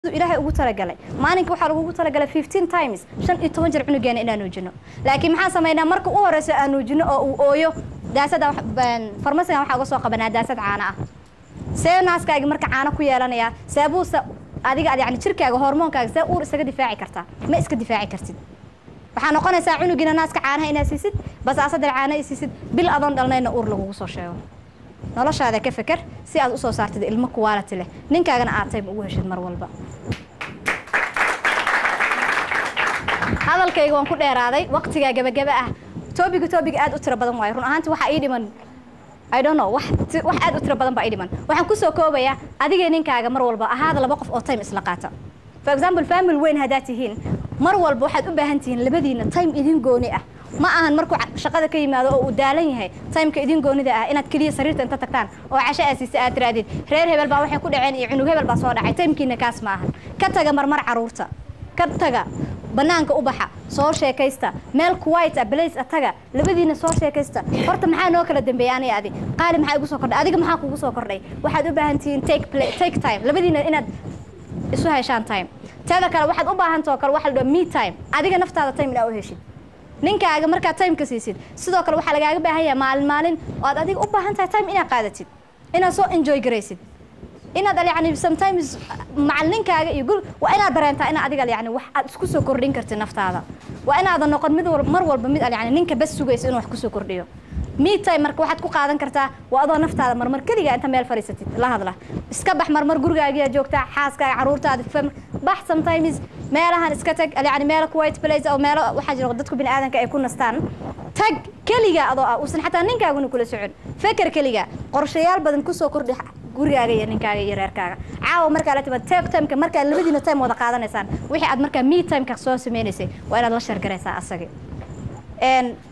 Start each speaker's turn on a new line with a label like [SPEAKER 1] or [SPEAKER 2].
[SPEAKER 1] ilaahay ugu talagalay maalinka waxaa lagugu talagalay fifteen times shan iyo toban jeer cunugeena inaan nuujino laakiin maxaan samaynaa marka u horeyso aan nuujino oo uu ooyo daasada farmasigan waxaa uga soo qabanaa daasad caano ah see naaskaagi marka caano ku yeelanayaa seebuuse adiga yani jirkaaga hormoonkaaga see uur isaga difaaci kartaa ma iska difaaci kartid waxaa noqonaysaa cunugiina naaska caanaha inaad siisid basaasadar caana i siisid bil adoon dhalnayna uur lagugu soo sheego noloshaada ka feker si aad usoo saartid ilmo kuwaalati leh ninkaagana aad time ugu heshid mar walba hadalkayga waan ku dheeraaday waqtigaa gebagaba ah toobiga toobiga aad u tiro badan waayo run ahaanti waxaa ii dhiman I don't know wax wax aad u tiro badan baa ii dhiman waxaan kusoo koobayaa adiga ninkaaga mar walba ahaada laba qof oo time isla qaata for example family weyn haddaad tihiin mar walba waxaad u baahan tihiin labadiina time idin gooni ah ma ahan markuu shaqada ka yimaado oo uu daalan yahay timeka idin goonida ah inaad keliya sariirta inta tagtaan oo casho aasiisa aad tiraadid reer hebel baa waxay ku dhaceen iyo cunug hebel baa soo dhacay timekiina kaas ma ahan ka taga marmar caruurta ka taga banaanka u baxa soo sheekaysta meel kuwait ah blace ah taga labadiina soo sheekaysta horta maxaa noo kala dambeeya aniga adi qaali maxaa igu soo kordhay adiga maxaa kugu soo kordhay waxaad u baahan tihiin take play take time labadiina inaad isu heshaan time teeda kale waxaad u baahantao kale waxa la dhaho me time adiga naftaada time inaa u heshid ninkaaga markaad timeka siisid sidoo kale waxaa lagaaga baahan yahay maalin maalin oo aad adiga u baahan tahay time inaad qaadatid inaad soo enjoy garaysid inaad yani sometimes macalininkaaga iyo guri waa inaad dareentaa in adiga yani wax aad isku soo kordhin kartid naftaada waa inaadan noqon mid mar walba mid yani ninka bas sugaysa inuu wax kusoo kordhiyo meetime marka waxaad ku qaadan kartaa waa adoo naftaada marmar keligaa inta meel fadhiisatid la hadla iska bax marmar gurigaagiyaa joogtaa xaaskaaga caruurtaada bax sometimes meelahan iska tag yani meelo white place oo meelo waxaa jira dadku bini aadanka ay ku nastaan tag keligaa adoo ah uusan xataa ninkaaguna kula socon feker keligaa qorshayaal badan kusoo kordhi gurigaaga iyo ninkaaga iyo reerkaaga caawa markaa la timaad take timeka markaad labadiina time wada qaadanaysaan wixii aad markaa me timeka soo sameynaysay waa inaad la shargaraysaa asagi